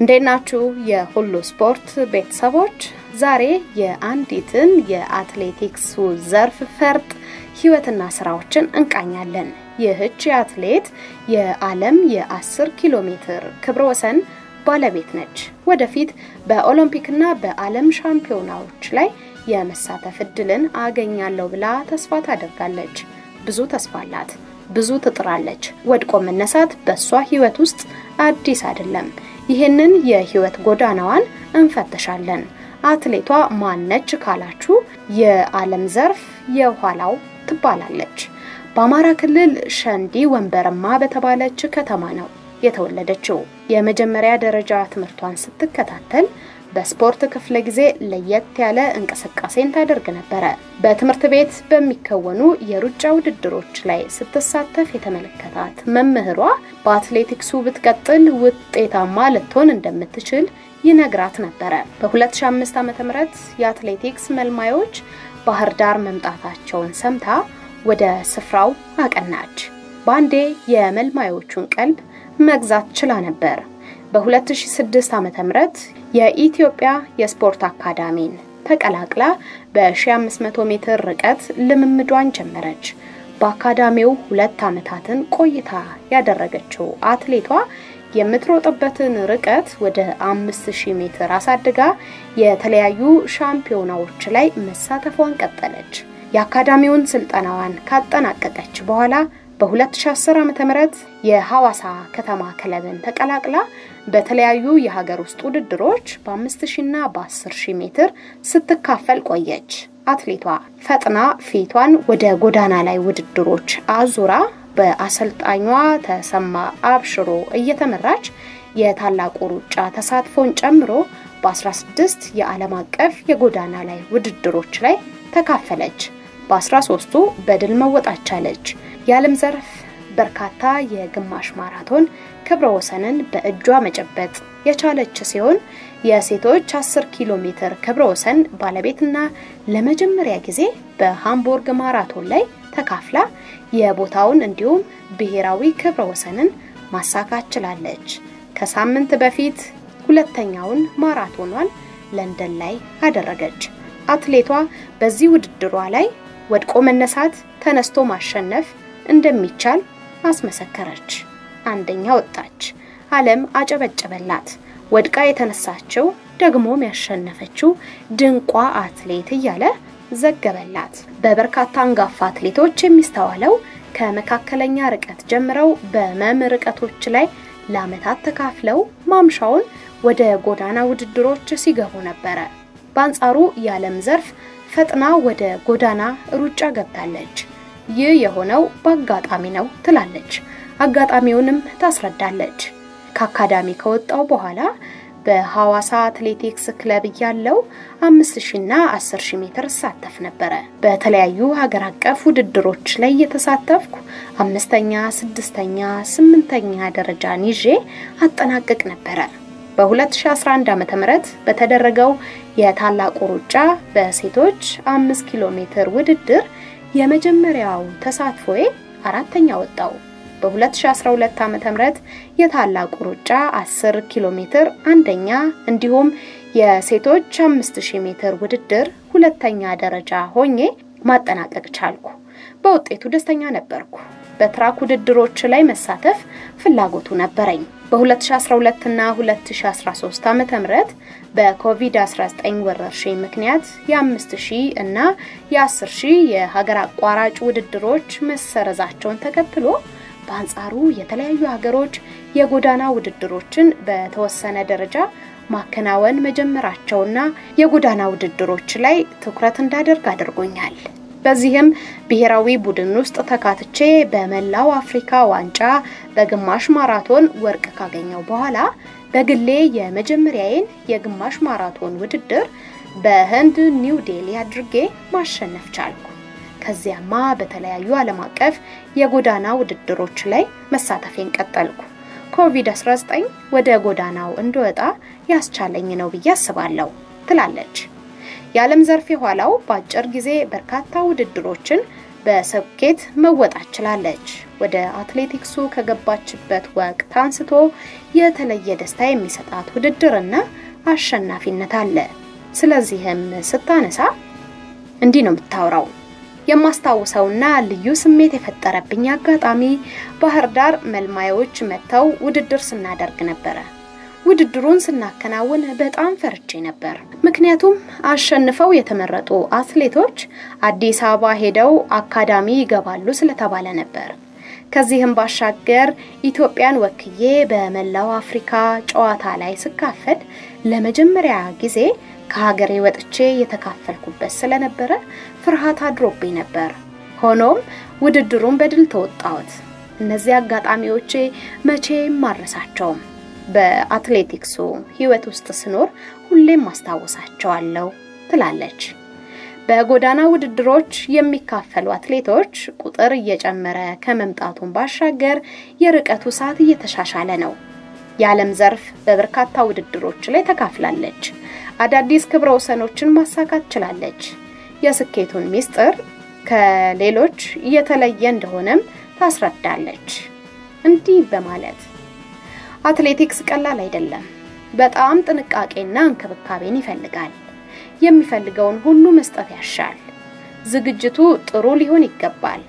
እንዴት ናችሁ? የሁሉ ስፖርት ቤተሰቦች፣ ዛሬ የአንዲትን የአትሌቲክሱ ዘርፍ ፈርጥ ህይወትና ስራዎችን እንቃኛለን። ይህች አትሌት የዓለም የ10 ኪሎ ሜትር ክብረ ወሰን ባለቤት ነች። ወደፊት በኦሎምፒክና በዓለም ሻምፒዮናዎች ላይ የመሳተፍ እድልን አገኛለሁ ብላ ተስፋ ታደርጋለች። ብዙ ተስፋ አላት። ብዙ ትጥራለች። ወድቆ መነሳት በእሷ ህይወት ውስጥ አዲስ አይደለም። ይህንን የህይወት ጎዳናዋን እንፈትሻለን። አትሌቷ ማነች ካላችሁ የዓለም ዘርፍ የኋላው ትባላለች። በአማራ ክልል ሸንዲ ወንበረማ በተባለች ከተማ ነው የተወለደችው። የመጀመሪያ ደረጃ ትምህርቷን ስትከታተል በስፖርት ክፍለ ጊዜ ለየት ያለ እንቅስቃሴን ታደርግ ነበረ። በትምህርት ቤት በሚከወኑ የሩጫ ውድድሮች ላይ ስትሳተፍ የተመለከታት መምህሯ በአትሌቲክሱ ብትቀጥል ውጤታማ ልትሆን እንደምትችል ይነግራት ነበረ። በ2005 ዓ.ም የአትሌቲክስ መልማዮች ባህር ዳር መምጣታቸውን ሰምታ ወደ ስፍራው አቀናች። ባንዴ የመልማዮቹን ቀልብ መግዛት ችላ ነበር። በ2006 ዓ.ም የኢትዮጵያ የስፖርት አካዳሚን ተቀላቅላ በ1500 ሜትር ርቀት ልምምዷን ጀመረች። በአካዳሚው ሁለት ዓመታትን ቆይታ ያደረገችው አትሌቷ የምትሮጥበትን ርቀት ወደ 5000 ሜትር አሳድጋ የተለያዩ ሻምፒዮናዎች ላይ መሳተፏን ቀጠለች። የአካዳሚውን ስልጠናዋን ካጠናቀቀች በኋላ በ2010 ዓ.ም የሐዋሳ ከተማ ክለብን ተቀላቅላ በተለያዩ የሀገር ውስጥ ውድድሮች በ5000 እና በ10000 ሜትር ስትካፈል ቆየች። አትሌቷ ፈጥና ፊቷን ወደ ጎዳና ላይ ውድድሮች አዙራ በአሰልጣኟ ተሰማ አብሽሮ እየተመራች የታላቁ ሩጫ ተሳትፎን ጨምሮ በ16 የዓለም አቀፍ የጎዳና ላይ ውድድሮች ላይ ተካፈለች። በ13ቱ በድል መወጣት ቻለች። የዓለም ዘርፍ በርካታ የግማሽ ማራቶን ክብረ ወሰንን በእጇ መጨበጥ የቻለች ሲሆን የሴቶች 10 ኪሎ ሜትር ክብረ ወሰን ባለቤትና ለመጀመሪያ ጊዜ በሃምቡርግ ማራቶን ላይ ተካፍላ የቦታውን እንዲሁም ብሔራዊ ክብረ ወሰንን ማሳካት ችላለች። ከሳምንት በፊት ሁለተኛውን ማራቶኗን ለንደን ላይ አደረገች። አትሌቷ በዚህ ውድድሯ ላይ ወድቆ መነሳት፣ ተነስቶ ማሸነፍ እንደሚቻል አስመሰከረች። አንደኛ ወጣች። ዓለም አጨበጨበላት። ወድቃ የተነሳችው ደግሞም ያሸነፈችው ድንቋ አትሌት እያለ ዘገበላት። በበርካታ አንጋፋ አትሌቶች የሚስተዋለው ከመካከለኛ ርቀት ጀምረው በመም ርቀቶች ላይ ለዓመታት ተካፍለው ማምሻውን ወደ ጎዳና ውድድሮች ሲገቡ ነበረ። በአንጻሩ የዓለም ዘርፍ ፈጥና ወደ ጎዳና ሩጫ ገብታለች። ይህ የሆነው በአጋጣሚ ነው ትላለች። አጋጣሚውንም ታስረዳለች። ከአካዳሚ ከወጣው በኋላ በሐዋሳ አትሌቲክስ ክለብ እያለው 5000 እና 10000 ሜትር እሳተፍ ነበረ። በተለያዩ ሀገር አቀፍ ውድድሮች ላይ የተሳተፍኩ አምስተኛ፣ ስድስተኛ፣ ስምንተኛ ደረጃን ይዤ አጠናቅቅ ነበረ። በ2011 ዓ.ም በተደረገው የታላቁ ሩጫ በሴቶች 5 ኪሎ ሜትር ውድድር የመጀመሪያው ተሳትፎዬ አራተኛ ወጣው። በ2012 ዓ.ም የታላቁ ሩጫ 10 ኪሎ ሜትር አንደኛ እንዲሁም የሴቶች 5000 ሜትር ውድድር ሁለተኛ ደረጃ ሆኜ ማጠናቀቅ ቻልኩ። በውጤቱ ደስተኛ ነበርኩ። በትራክ ውድድሮች ላይ መሳተፍ ፍላጎቱ ነበረኝ። በ2012 እና 2013 ዓ.ም በኮቪድ-19 ወረርሽኝ ምክንያት የ5000 እና የ10000 የሀገር አቋራጭ ውድድሮች መሰረዛቸውን ተከትሎ በአንጻሩ የተለያዩ ሀገሮች የጎዳና ውድድሮችን በተወሰነ ደረጃ ማከናወን መጀመራቸውና የጎዳና ውድድሮች ላይ ትኩረት እንዳደርግ አድርጎኛል። በዚህም ብሔራዊ ቡድን ውስጥ ተካትቼ በመላው አፍሪካ ዋንጫ በግማሽ ማራቶን ወርቅ ካገኘው በኋላ በግሌ የመጀመሪያዬን የግማሽ ማራቶን ውድድር በህንድ ኒው ዴሊ አድርጌ ማሸነፍ ቻልኩ። ከዚያማ በተለያዩ ዓለም አቀፍ የጎዳና ውድድሮች ላይ መሳተፌን ቀጠልኩ። ኮቪድ-19 ወደ ጎዳናው እንድወጣ ያስቻለኝ ነው ብዬ አስባለሁ ትላለች። የዓለም ዘርፍ የኋላው በአጭር ጊዜ በርካታ ውድድሮችን በስኬት መወጣት ችላለች። ወደ አትሌቲክሱ ከገባችበት ወቅት አንስቶ የተለየ ደስታ የሚሰጣት ውድድርና አሸናፊነት አለ። ስለዚህም ስታነሳ እንዲህ ነው የምታወራው። የማስታውሰውና ልዩ ስሜት የፈጠረብኝ አጋጣሚ ባህር ዳር መልማዮች መጥተው ውድድር ስናደርግ ነበረ። ውድድሩን ስናከናውን በጣም ፈርቼ ነበር። ምክንያቱም አሸንፈው የተመረጡ አትሌቶች አዲስ አበባ ሄደው አካዳሚ ይገባሉ ስለተባለ ነበር። ከዚህም ባሻገር ኢትዮጵያን ወክዬ በመላው አፍሪካ ጨዋታ ላይ ስካፈል ለመጀመሪያ ጊዜ ከሀገሬ ወጥቼ የተካፈልኩበት ስለነበረ ፍርሃት አድሮብኝ ነበር። ሆኖም ውድድሩን በድል ተወጣሁት። እነዚህ አጋጣሚዎቼ መቼም ማረሳቸውም። በአትሌቲክሱ ሕይወት ውስጥ ስኖር ሁሌም ማስታወሳቸዋለሁ ትላለች። በጎዳና ውድድሮች የሚካፈሉ አትሌቶች ቁጥር እየጨመረ ከመምጣቱን ባሻገር የርቀቱ ሰዓት እየተሻሻለ ነው። የዓለም ዘርፍ በበርካታ ውድድሮች ላይ ተካፍላለች። አዳዲስ ክብረ ወሰኖችን ማሳካት ችላለች። የስኬቱን ሚስጥር ከሌሎች የተለየ እንደሆነም ታስረዳለች። እንዲህ በማለት አትሌቲክስ ቀላል አይደለም። በጣም ጥንቃቄና እንክብካቤን ይፈልጋል። የሚፈልገውን ሁሉ መስጠት ያሻል። ዝግጅቱ ጥሩ ሊሆን ይገባል።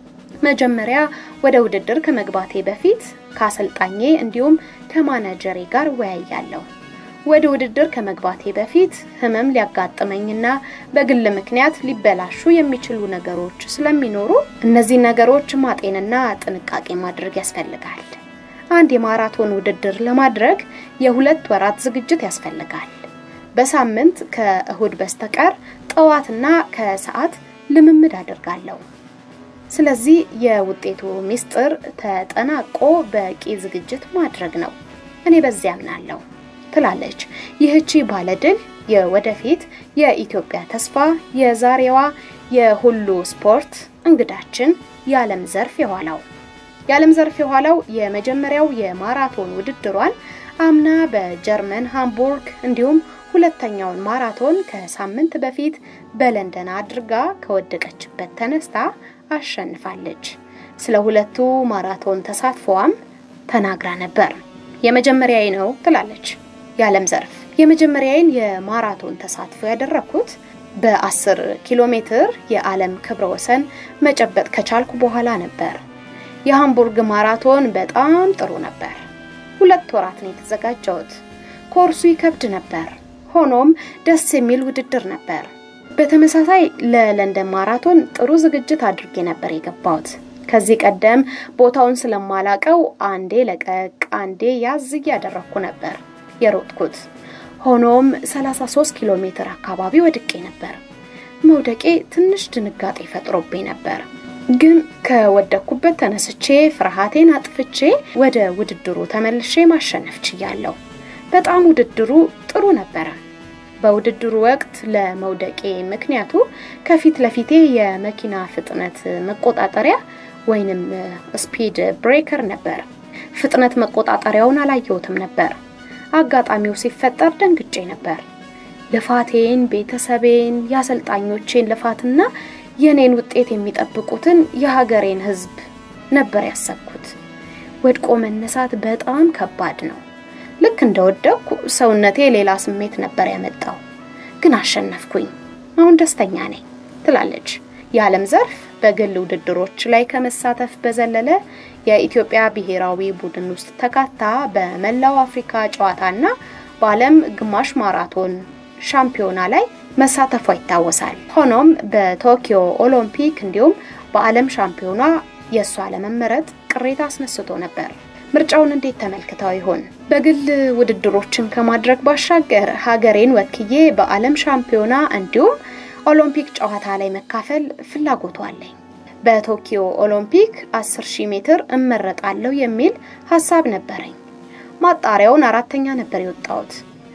መጀመሪያ ወደ ውድድር ከመግባቴ በፊት ከአሰልጣኜ እንዲሁም ከማናጀሬ ጋር እወያያለሁ። ወደ ውድድር ከመግባቴ በፊት ህመም ሊያጋጥመኝና በግል ምክንያት ሊበላሹ የሚችሉ ነገሮች ስለሚኖሩ እነዚህ ነገሮች ማጤንና ጥንቃቄ ማድረግ ያስፈልጋል። አንድ የማራቶን ውድድር ለማድረግ የሁለት ወራት ዝግጅት ያስፈልጋል። በሳምንት ከእሁድ በስተቀር ጠዋትና ከሰዓት ልምምድ አድርጋለሁ። ስለዚህ የውጤቱ ሚስጥር ተጠናቆ በቂ ዝግጅት ማድረግ ነው። እኔ በዚያ አምናለሁ ትላለች ይህቺ ባለድል የወደፊት የኢትዮጵያ ተስፋ የዛሬዋ የሁሉ ስፖርት እንግዳችን የዓለም ዘርፍ የኋላው የዓለም ዘርፍ የኋላው የመጀመሪያው የማራቶን ውድድሯን አምና በጀርመን ሃምቡርግ እንዲሁም ሁለተኛውን ማራቶን ከሳምንት በፊት በለንደን አድርጋ ከወደቀችበት ተነስታ አሸንፋለች። ስለ ሁለቱ ማራቶን ተሳትፎዋም ተናግራ ነበር። የመጀመሪያዬ ነው ትላለች የዓለም ዘርፍ። የመጀመሪያዬን የማራቶን ተሳትፎ ያደረግኩት በ10 ኪሎ ሜትር የዓለም ክብረ ወሰን መጨበጥ ከቻልኩ በኋላ ነበር። የሃምቡርግ ማራቶን በጣም ጥሩ ነበር። ሁለት ወራት ነው የተዘጋጀሁት። ኮርሱ ይከብድ ነበር። ሆኖም ደስ የሚል ውድድር ነበር። በተመሳሳይ ለለንደን ማራቶን ጥሩ ዝግጅት አድርጌ ነበር የገባሁት። ከዚህ ቀደም ቦታውን ስለማላቀው አንዴ ለቀቅ አንዴ ያዝ እያደረግኩ ነበር የሮጥኩት። ሆኖም 33 ኪሎ ሜትር አካባቢ ወድቄ ነበር። መውደቄ ትንሽ ድንጋጤ ፈጥሮብኝ ነበር። ግን ከወደኩበት ተነስቼ ፍርሃቴን አጥፍቼ ወደ ውድድሩ ተመልሼ ማሸነፍ ችያለሁ። በጣም ውድድሩ ጥሩ ነበረ። በውድድሩ ወቅት ለመውደቄ ምክንያቱ ከፊት ለፊቴ የመኪና ፍጥነት መቆጣጠሪያ ወይንም ስፒድ ብሬከር ነበር። ፍጥነት መቆጣጠሪያውን አላየሁትም ነበር። አጋጣሚው ሲፈጠር ደንግጬ ነበር። ልፋቴን፣ ቤተሰቤን፣ የአሰልጣኞቼን ልፋትና የኔን ውጤት የሚጠብቁትን የሀገሬን ሕዝብ ነበር ያሰብኩት። ወድቆ መነሳት በጣም ከባድ ነው። ልክ እንደወደቅኩ ሰውነቴ ሌላ ስሜት ነበር ያመጣው፣ ግን አሸነፍኩኝ። አሁን ደስተኛ ነኝ ትላለች የዓለም ዘርፍ። በግል ውድድሮች ላይ ከመሳተፍ በዘለለ የኢትዮጵያ ብሔራዊ ቡድን ውስጥ ተካታ በመላው አፍሪካ ጨዋታና በዓለም ግማሽ ማራቶን ሻምፒዮና ላይ መሳተፏ ይታወሳል። ሆኖም በቶኪዮ ኦሎምፒክ እንዲሁም በዓለም ሻምፒዮና የእሷ ለመመረጥ ቅሬታ አስነስቶ ነበር። ምርጫውን እንዴት ተመልክተው ይሆን? በግል ውድድሮችን ከማድረግ ባሻገር ሀገሬን ወክዬ በዓለም ሻምፒዮና እንዲሁም ኦሎምፒክ ጨዋታ ላይ መካፈል ፍላጎቱ አለኝ። በቶኪዮ ኦሎምፒክ 10 ሜትር እመረጣለሁ የሚል ሀሳብ ነበረኝ። ማጣሪያውን አራተኛ ነበር የወጣሁት።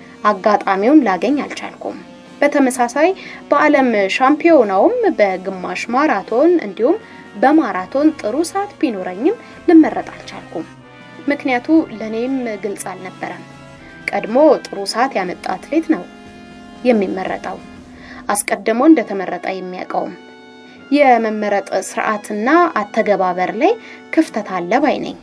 አጋጣሚውን ላገኝ አልቻልኩም። በተመሳሳይ በዓለም ሻምፒዮናውም በግማሽ ማራቶን እንዲሁም በማራቶን ጥሩ ሰዓት ቢኖረኝም ልመረጥ አልቻልኩም። ምክንያቱ ለእኔም ግልጽ አልነበረም። ቀድሞ ጥሩ ሰዓት ያመጣ አትሌት ነው የሚመረጠው፣ አስቀድሞ እንደተመረጠ የሚያውቀውም። የመመረጥ ስርዓትና አተገባበር ላይ ክፍተት አለ ባይ ነኝ።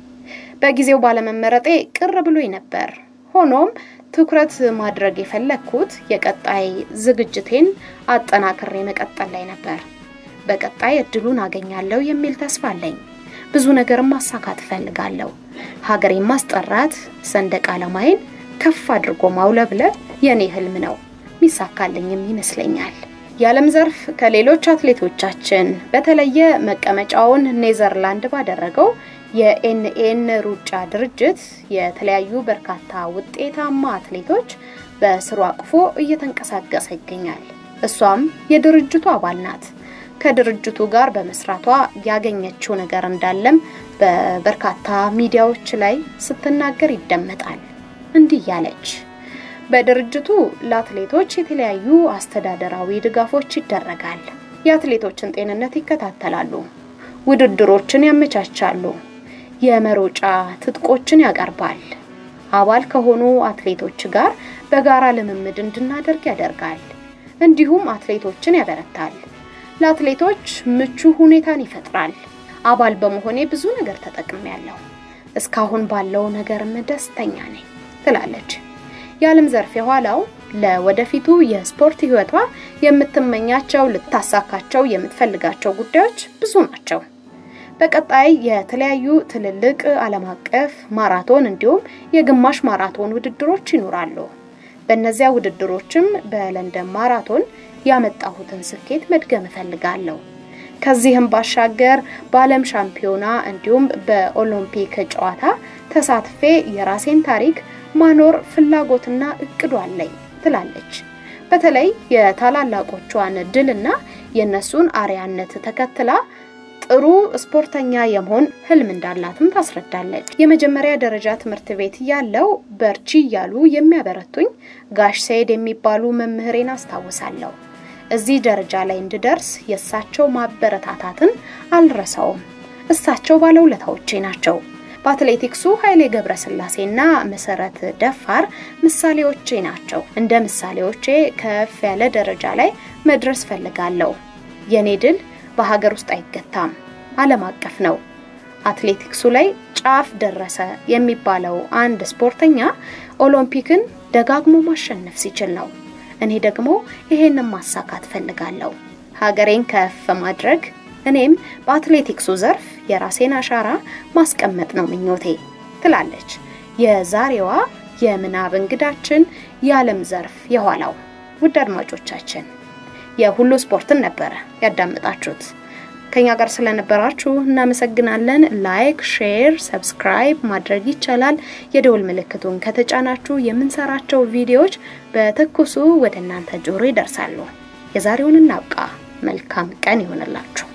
በጊዜው ባለመመረጤ ቅር ብሎኝ ነበር። ሆኖም ትኩረት ማድረግ የፈለግኩት የቀጣይ ዝግጅቴን አጠናክሬ መቀጠል ላይ ነበር። በቀጣይ እድሉን አገኛለሁ የሚል ተስፋ አለኝ። ብዙ ነገርም ማሳካት እፈልጋለሁ። ሀገሬን ማስጠራት፣ ሰንደቅ ዓላማዬን ከፍ አድርጎ ማውለብለብ የኔ ህልም ነው። ሚሳካልኝም ይመስለኛል። የዓለም ዘርፍ ከሌሎች አትሌቶቻችን በተለየ መቀመጫውን ኔዘርላንድ ባደረገው የኤንኤን ሩጫ ድርጅት የተለያዩ በርካታ ውጤታማ አትሌቶች በስሩ አቅፎ እየተንቀሳቀሰ ይገኛል። እሷም የድርጅቱ አባል ናት። ከድርጅቱ ጋር በመስራቷ ያገኘችው ነገር እንዳለም በበርካታ ሚዲያዎች ላይ ስትናገር ይደመጣል። እንዲህ ያለች በድርጅቱ ለአትሌቶች የተለያዩ አስተዳደራዊ ድጋፎች ይደረጋል። የአትሌቶችን ጤንነት ይከታተላሉ፣ ውድድሮችን ያመቻቻሉ፣ የመሮጫ ትጥቆችን ያቀርባል። አባል ከሆኑ አትሌቶች ጋር በጋራ ልምምድ እንድናደርግ ያደርጋል። እንዲሁም አትሌቶችን ያበረታል። ለአትሌቶች ምቹ ሁኔታን ይፈጥራል። አባል በመሆኔ ብዙ ነገር ተጠቅሜያለሁ። እስካሁን ባለው ነገርም ደስተኛ ነኝ ትላለች። የዓለም ዘርፍ የኋላው ለወደፊቱ የስፖርት ሕይወቷ የምትመኛቸው ልታሳካቸው የምትፈልጋቸው ጉዳዮች ብዙ ናቸው። በቀጣይ የተለያዩ ትልልቅ ዓለም አቀፍ ማራቶን እንዲሁም የግማሽ ማራቶን ውድድሮች ይኖራሉ። በእነዚያ ውድድሮችም በለንደን ማራቶን ያመጣሁትን ስኬት መድገም እፈልጋለሁ። ከዚህም ባሻገር በዓለም ሻምፒዮና እንዲሁም በኦሎምፒክ ጨዋታ ተሳትፌ የራሴን ታሪክ ማኖር ፍላጎትና እቅዱ አለኝ ትላለች። በተለይ የታላላቆቿን ድልና የእነሱን አርያነት ተከትላ ጥሩ ስፖርተኛ የመሆን ህልም እንዳላትም ታስረዳለች። የመጀመሪያ ደረጃ ትምህርት ቤት ያለው በርቺ እያሉ የሚያበረቱኝ ጋሽ ሰይድ የሚባሉ መምህሬን አስታውሳለሁ። እዚህ ደረጃ ላይ እንድደርስ የእሳቸው ማበረታታትን አልረሳውም። እሳቸው ባለውለታዎቼ ናቸው። በአትሌቲክሱ ኃይሌ ገብረስላሴና መሰረት ደፋር ምሳሌዎቼ ናቸው። እንደ ምሳሌዎቼ ከፍ ያለ ደረጃ ላይ መድረስ ፈልጋለሁ። የኔ ድል በሀገር ውስጥ አይገታም፣ ዓለም አቀፍ ነው። አትሌቲክሱ ላይ ጫፍ ደረሰ የሚባለው አንድ ስፖርተኛ ኦሎምፒክን ደጋግሞ ማሸነፍ ሲችል ነው። እኔ ደግሞ ይሄንን ማሳካት ፈልጋለሁ። ሀገሬን ከፍ ማድረግ እኔም በአትሌቲክሱ ዘርፍ የራሴን አሻራ ማስቀመጥ ነው ምኞቴ ትላለች የዛሬዋ የምናብ እንግዳችን የዓለም ዘርፍ የኋላው። ውድ አድማጮቻችን የሁሉ ስፖርትን ነበረ ያዳምጣችሁት። ከኛ ጋር ስለነበራችሁ እናመሰግናለን። ላይክ፣ ሼር፣ ሰብስክራይብ ማድረግ ይቻላል። የደውል ምልክቱን ከተጫናችሁ የምንሰራቸው ቪዲዮዎች በትኩሱ ወደ እናንተ ጆሮ ይደርሳሉ። የዛሬውን እናብቃ። መልካም ቀን ይሆንላችሁ።